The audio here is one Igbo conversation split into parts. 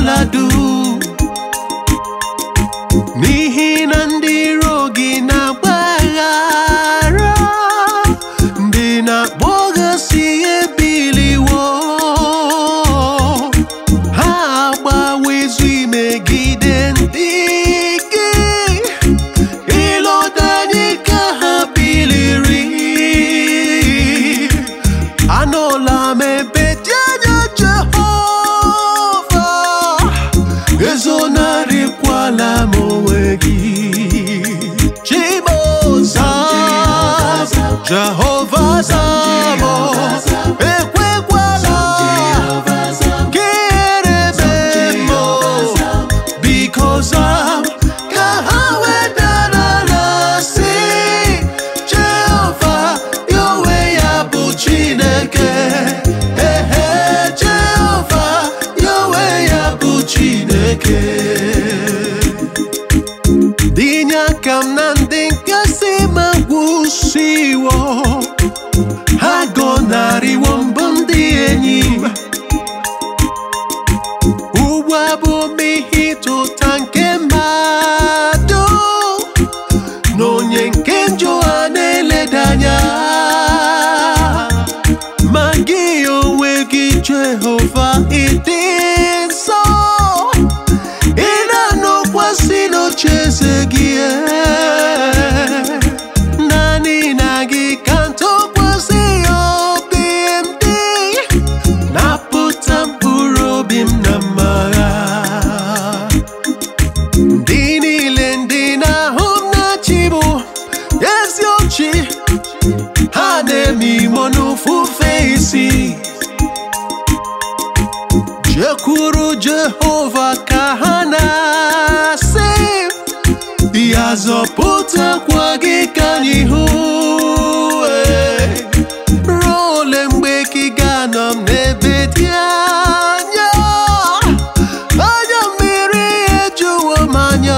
ekwela dum n'ihi na ndị iro gị na-agbaghara ndị na-akpọghasị ebiliwo ha agbawezu imegide ndị gị ịlọta anyị ka ha biliri anọla m ebe dị anya Jehova ezonarịkwala m onwe gị Chiboza Jehova Zamo ekwekwala ka erebe m biko zam ka ha wedara si Jehova ya onwe ya bụ Chineke ehe Jehova ya onwe ya bụ Chineke dinye aka m na ndị nkasi ma gwụsiwo ha gọnarịwo mbụ ndị enyi m ugbu a bụ mmehie ịtụta nke mmadụ na onye nke njọ a na-eleda anya ma gị onwe gị Jehova ịdị nsọ ị na-anọkwasị n'ocheeze gị ee. naanị na gị ka ntụkwasị obi m dị napụta mkpụrụ obi m na mmagha ndị niile ndị na-ahụ m na chi bụ ezi ochi ha na-eme imo n'ofufe isi jekwuru Jehova ka ha na-asị ya zọpụtakwa gị ka anyị hụ ee. ruo ole mgbe ka ị ga-anọ m n'ebe dị anya anya mmiri ejuwo m anya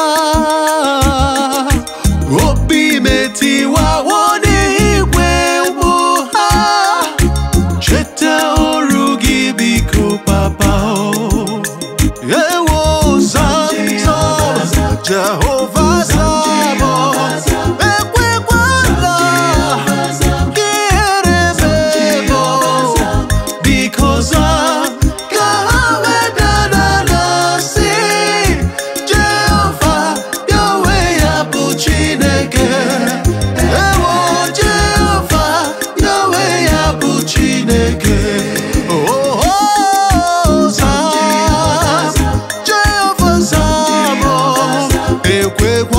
obi metiwawo n'igwe mgbu ha cheta ọrụ gị biko papa o ewo zamzam jehova zamo ekwekwala ka erebe mo biko zam ka ha wedara si jehova ya onwe ya bụ chineke ewo jehova ya onwe ya bụ chineke Oh, oh, zam, Jehova zamo ekwekwala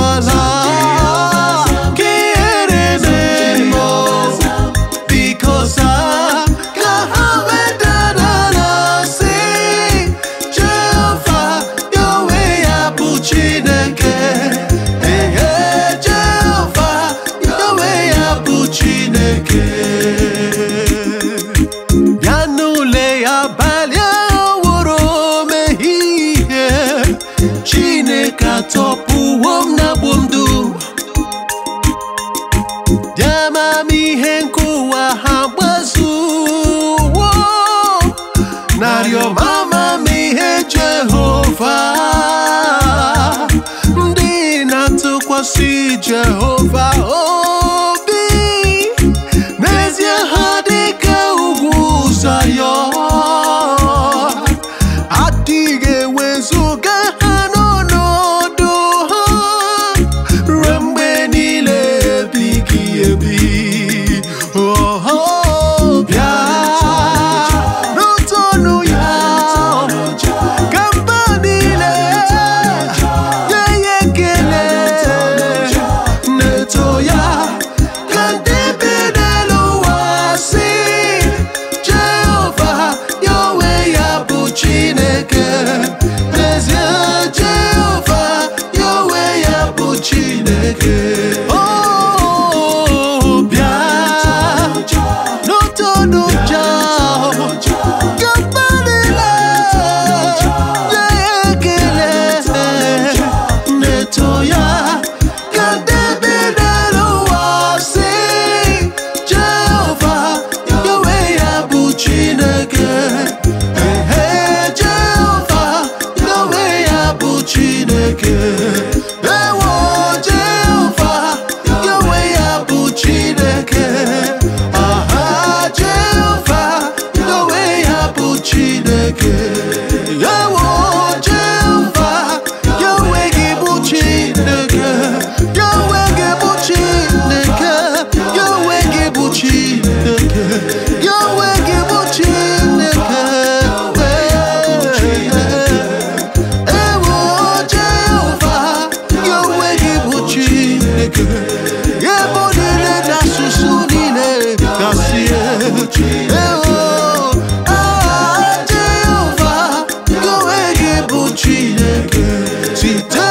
Chineke site